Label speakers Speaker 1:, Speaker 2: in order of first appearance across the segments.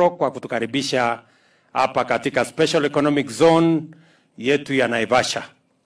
Speaker 1: Ruto kwa kutukaribisha hapa katika Special Economic Zone yetu ya Naivasha.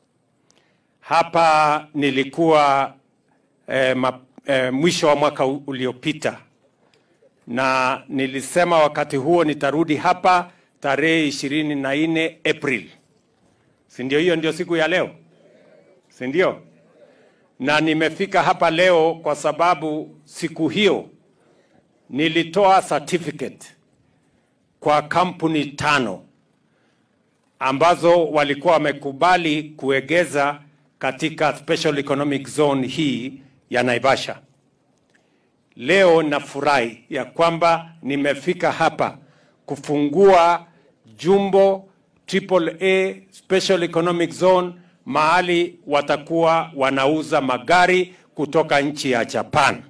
Speaker 1: Hapa nilikuwa eh, ma, eh, mwisho wa mwaka u- uliopita na nilisema wakati huo nitarudi hapa tarehe ishirini na nne April, si ndio? Hiyo ndio siku ya leo, si ndio? Na nimefika hapa leo kwa sababu siku hiyo nilitoa certificate kwa kampuni tano ambazo walikuwa wamekubali kuegeza katika special economic zone hii ya Naivasha. Leo nafurahi ya kwamba nimefika hapa kufungua Jumbo Triple A Special Economic Zone mahali watakuwa wanauza magari kutoka nchi ya Japan.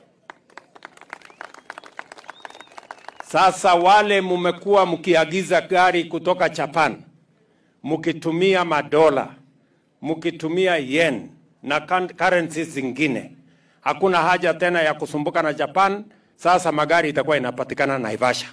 Speaker 1: Sasa wale mumekuwa mkiagiza gari kutoka Japan mkitumia madola, mkitumia yen na kan- currencies zingine, hakuna haja tena ya kusumbuka na Japan. Sasa magari itakuwa inapatikana Naivasha,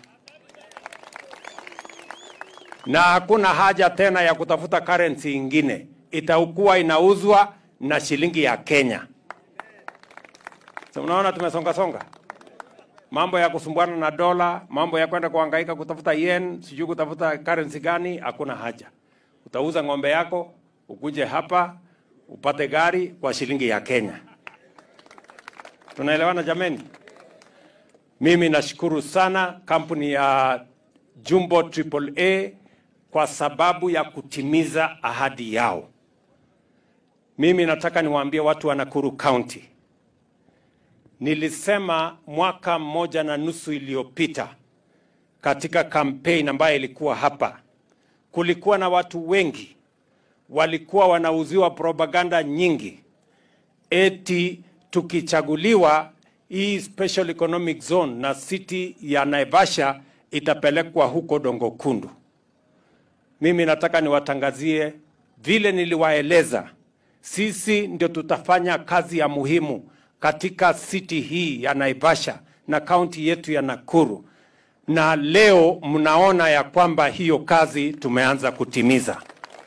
Speaker 1: na hakuna haja tena ya kutafuta currency ingine, itakuwa inauzwa na shilingi ya Kenya. So, unaona tumesonga songa mambo ya kusumbuana na dola, mambo ya kwenda kuhangaika kutafuta yen, sijui kutafuta currency gani, hakuna haja. Utauza ng'ombe yako ukuje hapa upate gari kwa shilingi ya Kenya. Tunaelewana jameni? Mimi nashukuru sana kampuni ya Jumbo Triple A kwa sababu ya kutimiza ahadi yao. Mimi nataka niwaambie watu wa Nakuru County, nilisema mwaka mmoja na nusu iliyopita katika campaign ambayo ilikuwa hapa, kulikuwa na watu wengi walikuwa wanauziwa propaganda nyingi eti tukichaguliwa hii special economic zone na city ya Naivasha itapelekwa huko Dongo Kundu. Mimi nataka niwatangazie vile niliwaeleza, sisi ndio tutafanya kazi ya muhimu katika city hii ya Naivasha na kaunti yetu ya Nakuru, na leo mnaona ya kwamba hiyo kazi tumeanza kutimiza.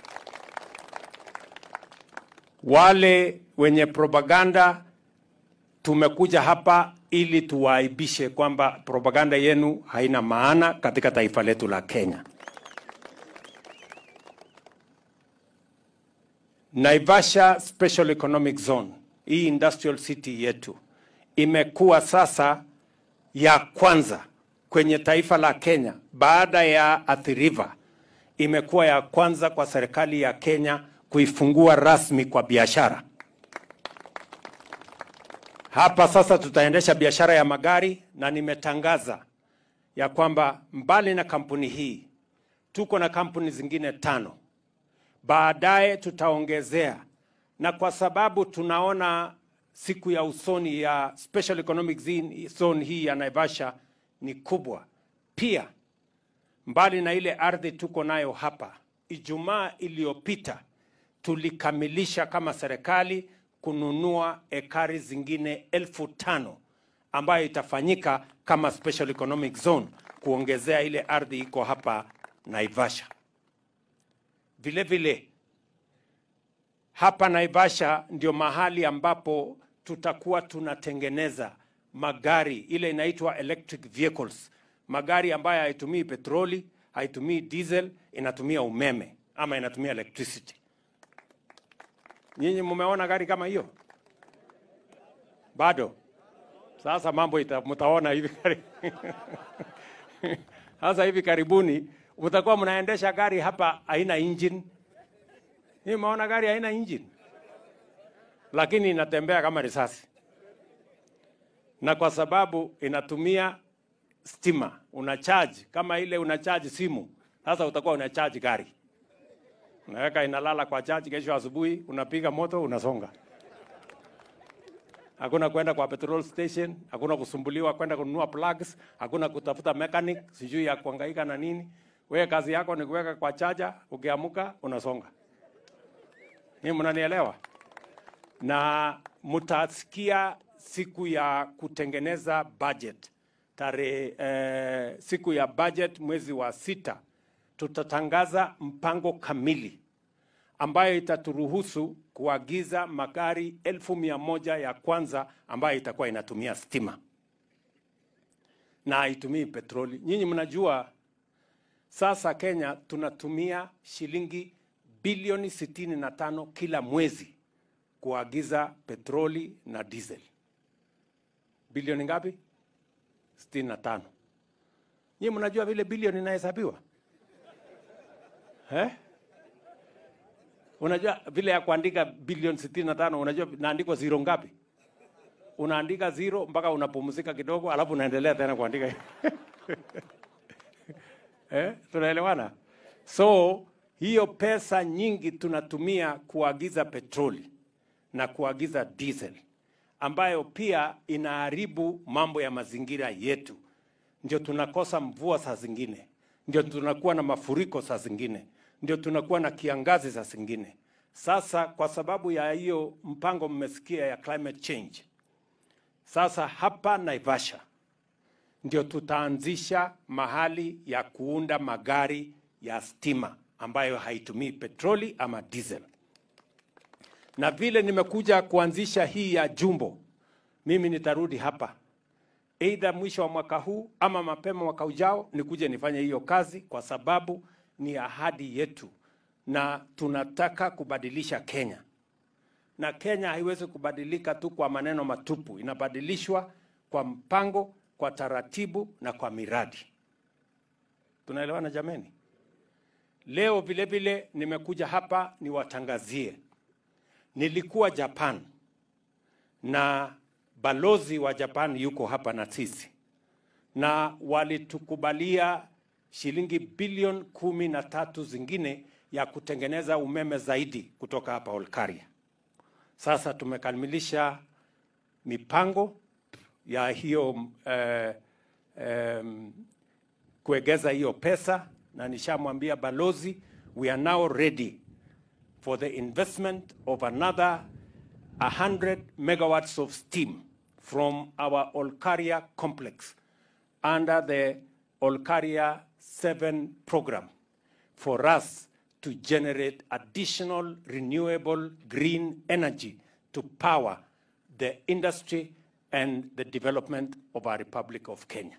Speaker 1: Wale wenye propaganda tumekuja hapa ili tuwaaibishe kwamba propaganda yenu haina maana katika taifa letu la Kenya. Naivasha Special Economic Zone, hii industrial city yetu imekuwa sasa ya kwanza kwenye taifa la Kenya baada ya Athi River, imekuwa ya kwanza kwa serikali ya Kenya kuifungua rasmi kwa biashara. Hapa sasa tutaendesha biashara ya magari na nimetangaza ya kwamba mbali na kampuni hii tuko na kampuni zingine tano baadaye tutaongezea, na kwa sababu tunaona siku ya usoni ya Special Economic Zone zone hii ya Naivasha ni kubwa pia. Mbali na ile ardhi tuko nayo hapa, Ijumaa iliyopita tulikamilisha kama serikali kununua ekari zingine elfu tano ambayo itafanyika kama Special Economic Zone kuongezea ile ardhi iko hapa Naivasha. Vile vile hapa Naivasha ndio mahali ambapo tutakuwa tunatengeneza magari ile inaitwa electric vehicles, magari ambayo haitumii petroli, haitumii diesel, inatumia umeme ama inatumia electricity. Nyinyi mumeona gari kama hiyo? Bado. Sasa mambo ita, mtaona hivi kari- sasa hivi karibuni mtakuwa mnaendesha gari hapa haina engine. Hii maona gari haina engine, lakini inatembea kama risasi, na kwa sababu inatumia stima, una charge kama ile una charge simu. Sasa utakuwa una charge gari, unaweka inalala kwa charge, kesho asubuhi unapiga moto, unasonga. Hakuna kwenda kwa petrol station, hakuna kusumbuliwa kwenda kununua plugs, hakuna kutafuta mechanic sijui ya kuhangaika na nini. Wewe kazi yako ni kuweka kwa chaja, ukiamuka unasonga. Ni mnanielewa? Na mtasikia siku ya kutengeneza budget tarehe eh, siku ya budget mwezi wa sita tutatangaza mpango kamili ambayo itaturuhusu kuagiza magari elfu mia moja ya kwanza ambayo itakuwa inatumia stima na haitumii petroli. Nyinyi mnajua sasa Kenya tunatumia shilingi bilioni sitini na tano kila mwezi kuagiza petroli na diesel. Bilioni ngapi? sitini na tano. Nyinyi mnajua vile bilioni inahesabiwa eh? Unajua vile ya kuandika bilioni sitini na tano, unajua naandikwa zero ngapi? Unaandika zero mpaka unapumzika kidogo, alafu unaendelea tena kuandika eh? Tunaelewana? So hiyo pesa nyingi tunatumia kuagiza petroli na kuagiza diesel ambayo pia inaharibu mambo ya mazingira yetu. Ndio tunakosa mvua saa zingine, ndio tunakuwa na mafuriko saa zingine, ndio tunakuwa na kiangazi saa zingine. Sasa kwa sababu ya hiyo mpango mmesikia ya climate change, sasa hapa Naivasha ndio tutaanzisha mahali ya kuunda magari ya stima ambayo haitumii petroli ama diesel na vile nimekuja kuanzisha hii ya Jumbo, mimi nitarudi hapa aidha mwisho wa mwaka huu ama mapema mwaka ujao, nikuje nifanye hiyo kazi, kwa sababu ni ahadi yetu na tunataka kubadilisha Kenya, na Kenya haiwezi kubadilika tu kwa maneno matupu, inabadilishwa kwa mpango, kwa taratibu na kwa miradi. Tunaelewana jameni? Leo vile vile nimekuja hapa niwatangazie Nilikuwa Japan na balozi wa Japan yuko hapa na sisi, na walitukubalia shilingi bilioni kumi na tatu zingine ya kutengeneza umeme zaidi kutoka hapa Olkaria. Sasa tumekamilisha mipango ya hiyo eh, eh, kuegeza hiyo pesa, na nishamwambia balozi we are now ready for the investment of another 100 megawatts of steam from our Olkaria complex under the Olkaria 7 program for us to generate additional renewable green energy to power the industry and the development of our Republic of Kenya.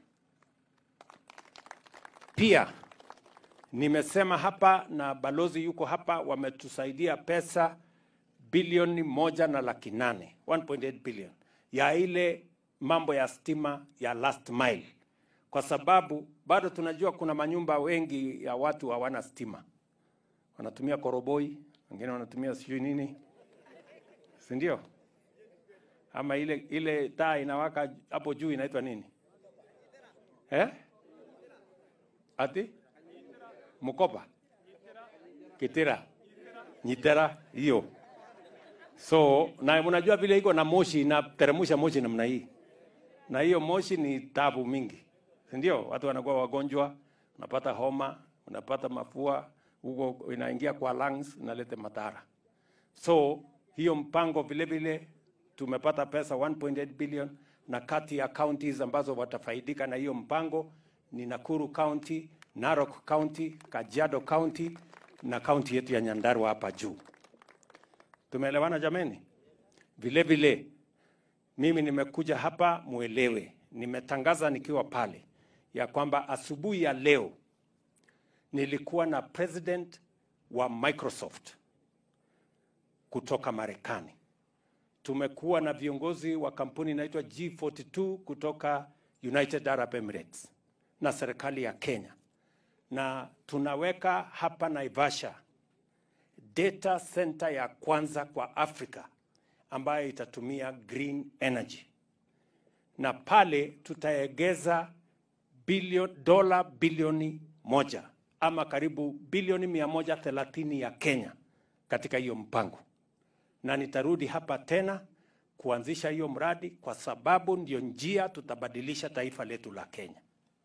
Speaker 1: Pia Nimesema hapa na balozi yuko hapa, wametusaidia pesa bilioni moja na laki nane 1.8 billion ya ile mambo ya stima ya last mile, kwa sababu bado tunajua kuna manyumba wengi ya watu hawana stima, wanatumia koroboi, wengine wanatumia sijui nini, si ndio? Ama ile ile taa inawaka hapo juu inaitwa nini eh? ati Mukoba, Kitira, Nyitera, hiyo. So na unajua vile iko na moshi inateremsha moshi namna hii, na hiyo moshi ni tabu mingi, si ndio? Watu wanakuwa wagonjwa, unapata homa, unapata mafua, huko inaingia kwa lungs, inaleta madhara. So hiyo mpango vile vile tumepata pesa 1.8 billion, na kati ya counties ambazo watafaidika na hiyo mpango ni Nakuru County, Narok County, Kajiado County na kaunti yetu ya Nyandarua hapa juu. Tumeelewana jameni? Vile vile mimi nimekuja hapa muelewe, nimetangaza nikiwa pale ya kwamba asubuhi ya leo nilikuwa na president wa Microsoft kutoka Marekani. Tumekuwa na viongozi wa kampuni inaitwa G42 kutoka United Arab Emirates na serikali ya Kenya, na tunaweka hapa Naivasha data center ya kwanza kwa Afrika ambayo itatumia green energy, na pale tutaegeza bilioni dola bilioni moja ama karibu bilioni mia moja thelathini ya Kenya katika hiyo mpango, na nitarudi hapa tena kuanzisha hiyo mradi kwa sababu ndio njia tutabadilisha taifa letu la Kenya.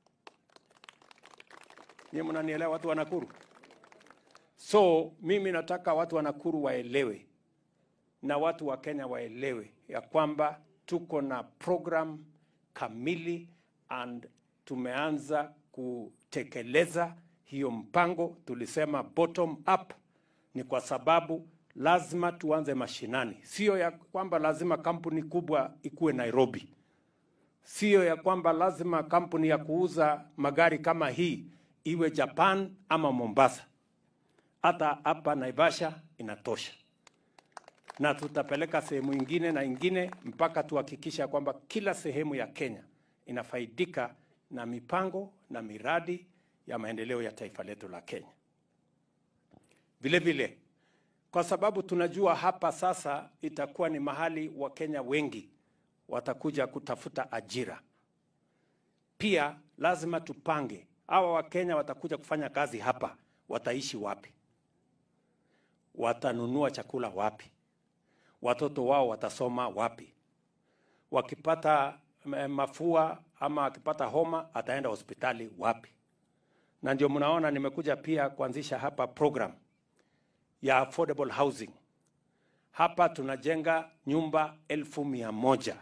Speaker 1: Nyie mnanielewa, watu wa Nakuru? So mimi nataka watu wa Nakuru waelewe na watu wa Kenya waelewe ya kwamba tuko na program kamili and tumeanza kutekeleza hiyo mpango. Tulisema bottom up ni kwa sababu lazima tuanze mashinani, sio ya kwamba lazima kampuni kubwa ikuwe Nairobi, sio ya kwamba lazima kampuni ya kuuza magari kama hii iwe Japan ama Mombasa. Hata hapa Naivasha inatosha, na tutapeleka sehemu ingine na ingine mpaka tuhakikisha kwamba kila sehemu ya Kenya inafaidika na mipango na miradi ya maendeleo ya taifa letu la Kenya. Vile vile, kwa sababu tunajua hapa sasa itakuwa ni mahali Wakenya wengi watakuja kutafuta ajira. Pia lazima tupange hawa Wakenya watakuja kufanya kazi hapa, wataishi wapi? Watanunua chakula wapi? Watoto wao watasoma wapi? Wakipata eh, mafua ama akipata homa ataenda hospitali wapi? Na ndio mnaona nimekuja pia kuanzisha hapa program ya affordable housing. Hapa tunajenga nyumba elfu mia moja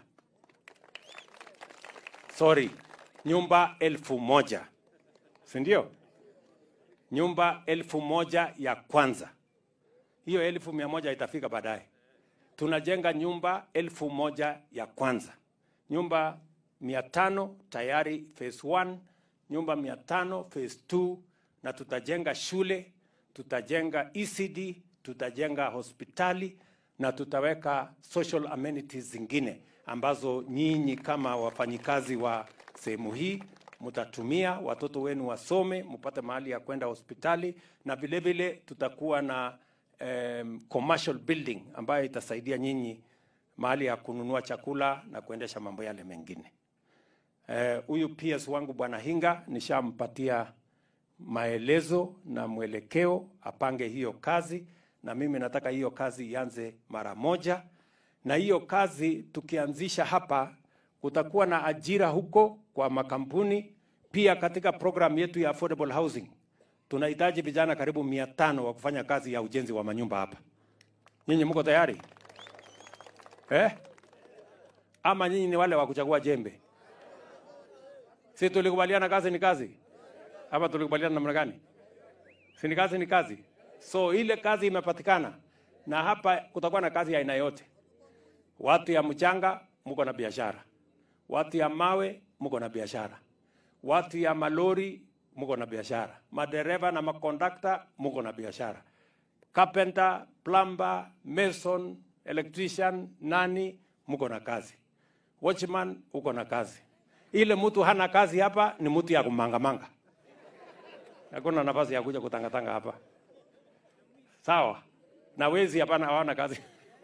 Speaker 1: sorry, nyumba elfu moja si ndio? Nyumba elfu moja ya kwanza, hiyo elfu mia moja itafika baadaye. Tunajenga nyumba elfu moja ya kwanza, nyumba mia tano tayari phase 1, nyumba mia tano phase 2, na tutajenga shule, tutajenga ECD, tutajenga hospitali na tutaweka social amenities zingine ambazo nyinyi kama wafanyikazi wa sehemu hii mtatumia, watoto wenu wasome, mpate mahali ya kwenda hospitali, na vile vile tutakuwa na um, commercial building ambayo itasaidia nyinyi mahali ya kununua chakula na kuendesha mambo yale mengine. Huyu uh, PS wangu Bwana Hinga nishampatia maelezo na mwelekeo apange hiyo kazi, na mimi nataka hiyo kazi ianze mara moja, na hiyo kazi tukianzisha hapa kutakuwa na ajira huko kwa makampuni. Pia katika program yetu ya affordable housing tunahitaji vijana karibu mia tano wa kufanya kazi ya ujenzi wa manyumba hapa. Nyinyi mko tayari eh? Ama nyinyi ni wale wa kuchagua jembe? Si tulikubaliana kazi ni kazi, ama tulikubaliana namna gani? Si ni kazi ni kazi. So ile kazi imepatikana, na hapa kutakuwa na kazi ya aina yote. Watu ya mchanga mko na biashara, watu ya mawe mko na biashara, watu ya malori mko na biashara, madereva na makondakta mko na biashara, carpenter, plumber, mason, electrician, nani mko na kazi, watchman uko na kazi. Ile mtu hana kazi hapa ni mtu ya kumangamanga, hakuna nafasi ya kuja kutangatanga hapa, sawa? Na wezi hapana, hawana kazi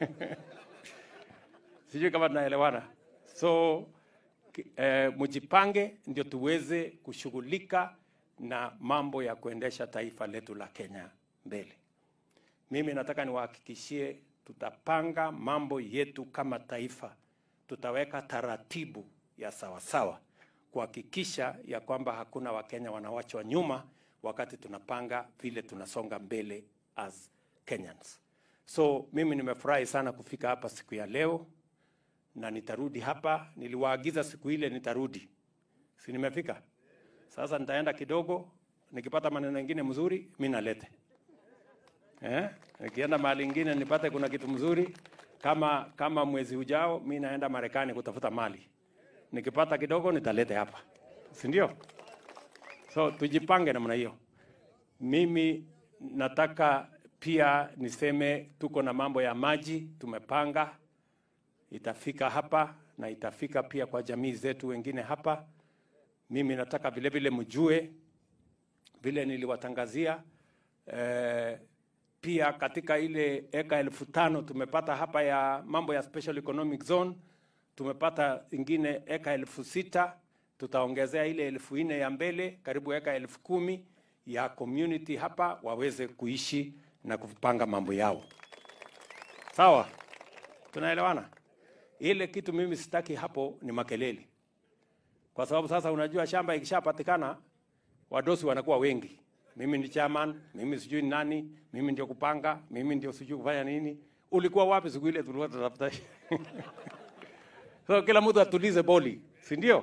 Speaker 1: sijui kama tunaelewana. So eh, mjipange ndio tuweze kushughulika na mambo ya kuendesha taifa letu la Kenya mbele. Mimi nataka niwahakikishie, tutapanga mambo yetu kama taifa, tutaweka taratibu ya sawasawa kuhakikisha ya kwamba hakuna Wakenya wanawachwa nyuma wakati tunapanga vile tunasonga mbele as Kenyans. So mimi nimefurahi sana kufika hapa siku ya leo na nitarudi hapa. Niliwaagiza siku ile nitarudi, si nimefika? Sasa nitaenda kidogo, nikipata maneno mengine mzuri mi nalete eh? Nikienda mahali ingine nipate kuna kitu mzuri kama kama mwezi ujao mi naenda Marekani kutafuta mali, nikipata kidogo nitalete hapa, si ndio? So tujipange namna hiyo. Mimi nataka pia niseme tuko na mambo ya maji tumepanga itafika hapa na itafika pia kwa jamii zetu wengine hapa. Mimi nataka vile vile mjue vile niliwatangazia eh, pia katika ile eka elfu tano tumepata hapa ya mambo ya special economic zone, tumepata ingine eka elfu sita tutaongezea ile elfu nne ya mbele, karibu eka elfu kumi ya community hapa waweze kuishi na kupanga mambo yao. Sawa, tunaelewana? Ile kitu mimi sitaki hapo ni makelele, kwa sababu sasa unajua shamba ikishapatikana wadosi wanakuwa wengi. Mimi ni chairman, mimi sijui ni nani, mimi ndio kupanga, mimi ndio sijui kufanya nini. Ulikuwa wapi siku ile tulikuwa tunatafuta? So kila mtu atulize boli, si ndio?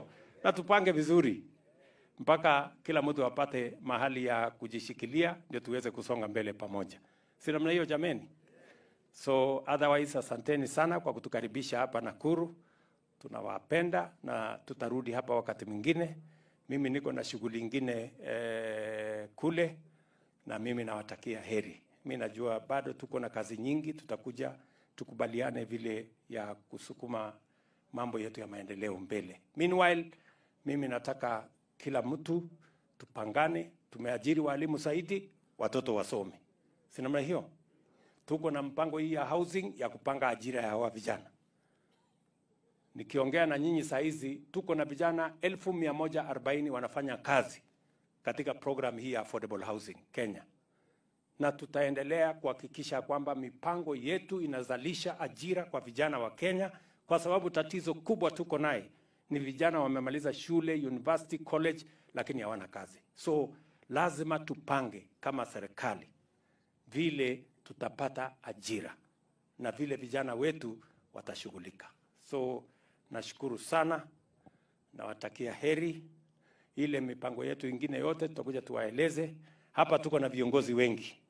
Speaker 1: na tupange vizuri mpaka kila mtu apate mahali ya kujishikilia, ndio tuweze kusonga mbele pamoja, si namna hiyo jameni? So otherwise, asanteni sana kwa kutukaribisha hapa Nakuru. Tunawapenda na tutarudi hapa wakati mwingine. Mimi niko na shughuli ingine eh, kule na mimi nawatakia heri. Mi najua bado tuko na kazi nyingi, tutakuja tukubaliane vile ya kusukuma mambo yetu ya maendeleo mbele. Meanwhile, mimi nataka kila mtu tupangane. Tumeajiri walimu zaidi, watoto wasome, si namna hiyo? Tuko na mpango hii ya housing ya kupanga ajira ya hawa vijana. Nikiongea na nyinyi saa hizi tuko na vijana elfu mia moja arobaini wanafanya kazi katika program hii ya affordable housing Kenya, na tutaendelea kuhakikisha kwamba mipango yetu inazalisha ajira kwa vijana wa Kenya, kwa sababu tatizo kubwa tuko naye ni vijana wamemaliza shule, university, college, lakini hawana kazi. So lazima tupange kama serikali vile tutapata ajira na vile vijana wetu watashughulika. So nashukuru sana, nawatakia heri. Ile mipango yetu ingine yote tutakuja tuwaeleze hapa. Tuko na viongozi wengi